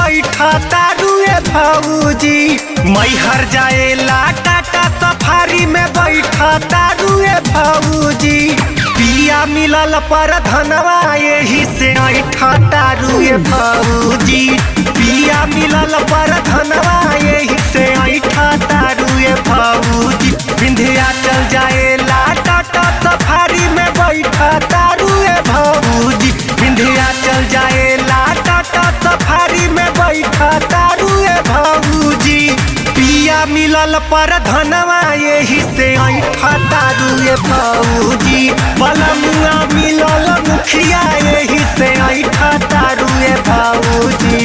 बैठा तारुए भाऊजी मैहर जाएला टाटा सफारी में बैठा तारुए भाऊजी पिया मिलल पर धनवा यही से ऐठा तारुए भाऊजी पिया मिलल पर धनवा यही से ऐठा तारुए भाऊजी विंध्या चल जाएला टाटा सफारी में बैठा तारुए भाऊजी विंध्या चल जाएला टाटा सफारी में बैठा तारुए भाऊजी पिया मिलल पर धनवा यही से ऐठा तारुए भाऊजी बलमुआ मिलल मुखिया यही से ऐठा तारुए भाऊजी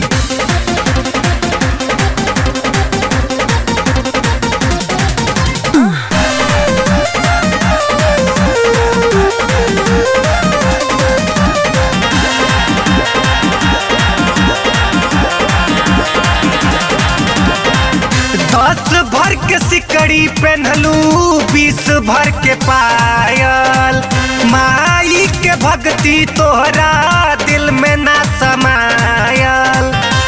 दस भर के सिकड़ी पहनलू बीस भर के पायल माई के भक्ति तोहरा दिल में ना समायल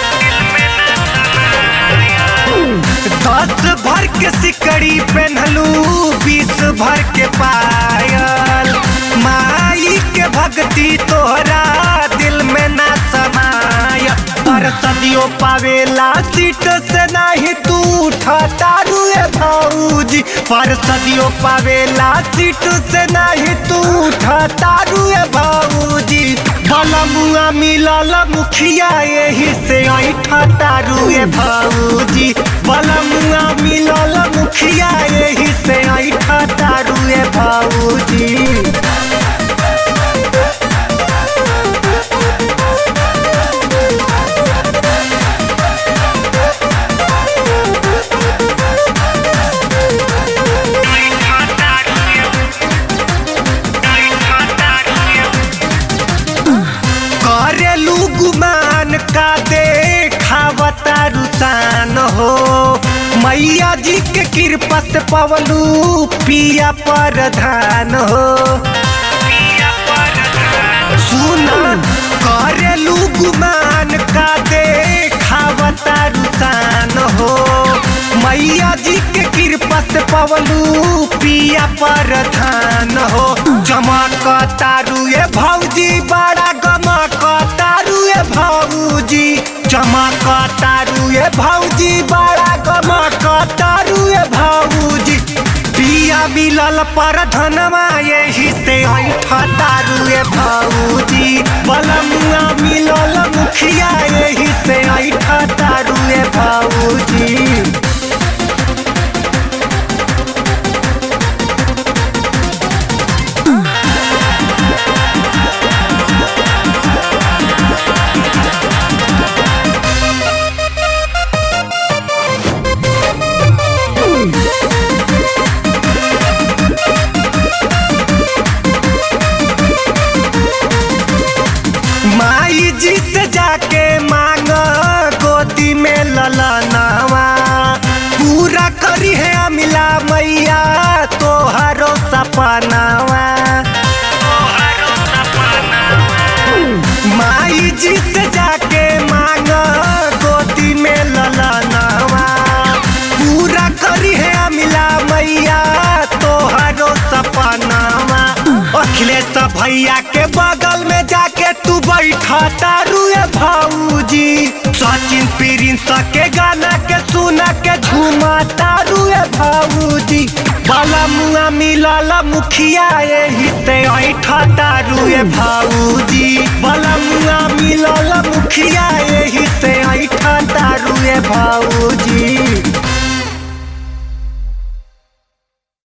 दस भर के सिकड़ी पहनलू बीस भर के पायल माई के भक्ति तोहरा दिल में ना समाय पर सदियों पावेला सीट से नाही तू उठा तारुए भाऊजी पर सदियों पावेला सीट से नाही तू उठा तारुए भाऊजी बलमुआ मिलल मुखिया यही से ऐठा तारुए भाऊजी बलमुआ मिलल मुखिया यही से ऐठा तारुए भाऊजी करेलू गुमान का देखावता रुसान हो मैया जी के कृपा से पवलू पिया प्रधान हो सुना करेलू गुमान का देखावता रुसान हो मैया जी के कृपा से पवलू पिया प्रधान हो चमक तारुए भौजी बड़ा गमक तारुए भौजी चमक तारुए भौजी बड़ा गमक तारुए भौजी पिया मिलल पर धनवा यही से ऐठा तारुए भौजी बलमुआ मिलल मुखिया यही से ऐठा तारुए भौजी माई जी से जाके मांग गोदी में ललनावा पूरा करी है अमिला मैया तोहरो सपनावा माई जी से जाके मांग गोदी में ललनावा पूरा करी है अमिला मैया तोहरो सपनावा अखिलेश भैया के बगल में जाके तू बैठा तारुए भाऊजी सचिन प्रिंस के गाना के सुना के झूमा तारुए भाऊजी बाला मुआ मिलल मुखिया यही से ऐठा तारुए भाऊजी बाला मुआ मिलल मुखिया यही से ऐठा तारुए भाऊजी